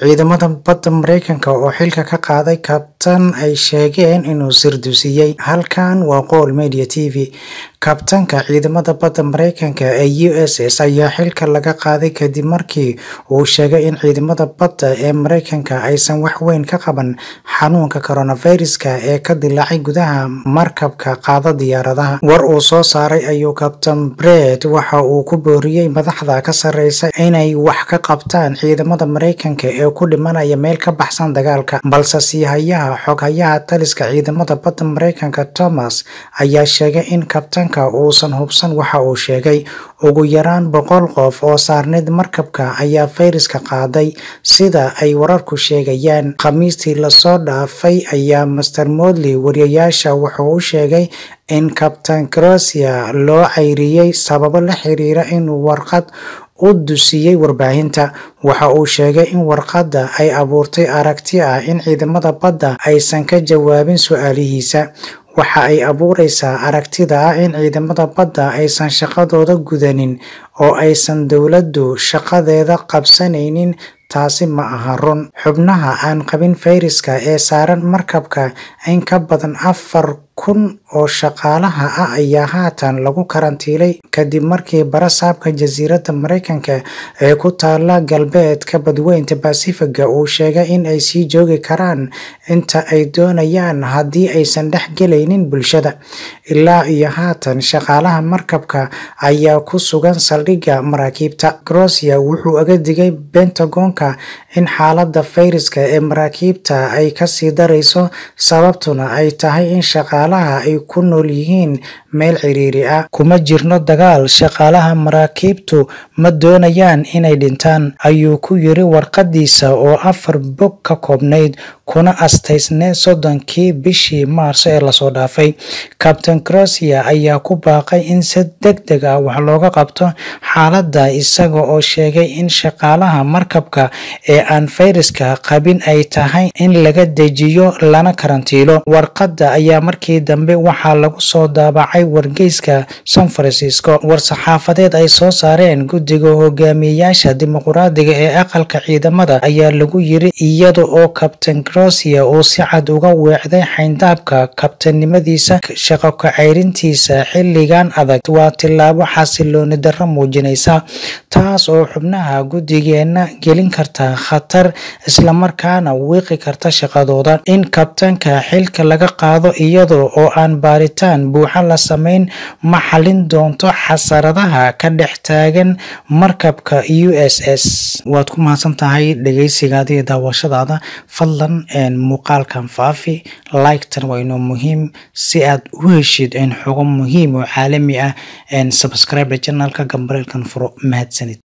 ciidamada badda mareykanka oo xilka ka qaaday kabtan ay sheegeen inuu sirdusiiyey halkan waa qowl media t v kabtanka ciidamada badda mareykanka ee u s s ayaa xilka laga qaaday kadib markii uu sheegay in ciidamada badda ee mareykanka aysan wax weyn ka qaban xanuunka coronaviruska ee ka dilaacay gudaha markabka qaada diyaaradaha war uu soo saaray ayuu kabtan bred waxa uu ku booriyey madaxda ka sareysa inay wax ka qabtaan ciidamada mareykanka ee ku dhimanaya meel ka baxsan dagaalka balse siihayaha xoghayaha taliska ciidamada badda mareykanka thomas ayaa sheegay in kabtanka uusan hubsan waxa uu sheegay ugu yaraan boqol qof oo saarneyd markabka ayaa fayraska qaaday sida ay wararku sheegayaan khamiistii lasoo dhaafay ayaa master modley wariyayaasha wuxuu u sheegay in kabtan crosia loo cayriyey sababo la xiriira inuu warqad u dusiyey warbaahinta waxa uu sheegay in warqadda ay abuurtay aragti ah in ciidamada badda aysan ka jawaabin su-aalihiisa waxa ay abuureysaa aragtida ah in ciidamada badda aysan shaqadooda gudanin oo aysan dowladdu shaqadeeda qabsanaynin taasi ma aha run xubnaha aan qabin fayraska ee saaran markabka in ka badan afar kun oo shaqaalaha ah ayaa haatan lagu karantiilay kadib markii barasaabka jasiiradda mareykanka ee ku taala galbeedka badweynta basifiga uu sheegay in ay sii joogi karaan inta ay doonayaan haddii aysan dhex gelaynin bulshada ilaa iyo haatan shaqaalaha markabka ayaa ku sugan saldhigga maraakiibta crosia wuxuu aga digay bentagonka in xaaladda fayraska ee maraakiibta ay kasii darayso sababtuna ay tahay in shaqaalaha ay ku nool yihiin meel ciriiri ah kuma jirno dagaal shaqaalaha maraakiibtu ma doonayaan inay dhintaan ayuu ku yiri warqadiisa oo afar bog ka koobnayd kuna astaysneed soddonkii bishii maarso ee lasoo dhaafay kabtain crosia ayaa ku baaqay in si deg deg ah wax looga qabto xaaladda isaga oo sheegay in shaqaalaha markabka ee aan fayraska qabin ay tahay in laga dejiyo lana karantiilo warqadda ayaa markii dambe waxaa lagu soo daabacay wargeyska san francisco war-saxaafadeed ay soo saareen guddiga hogaamiyeyaasha dimuqraadiga ee aqalka ciidamada ayaa lagu yiri iyada oo kabtain crosia uu si cad uga weecday xayndaabka kabtannimadiisa shaqo kacayrintiisa xilligan adag waa tillaabo xasilooni darro muujinaysa taas oo xubnaha guddigeena gelin karta khatar islamarkaana wiiqi karta shaqadooda in kabtanka xilka laga qaado iyada oo aan baaritaan buuxa la samayn ma xalin doonto xasaradaha ka dhex taagan markabka u s s waad ku mahadsan tahay dhegeysigaada iyo daawashadaada fadlan muuqaalkan faafi like-tan waa inoo muhiim si aad u heshid xogo muhiim oo caalami ah subscribe janalka gambareelkan furo mahadsanid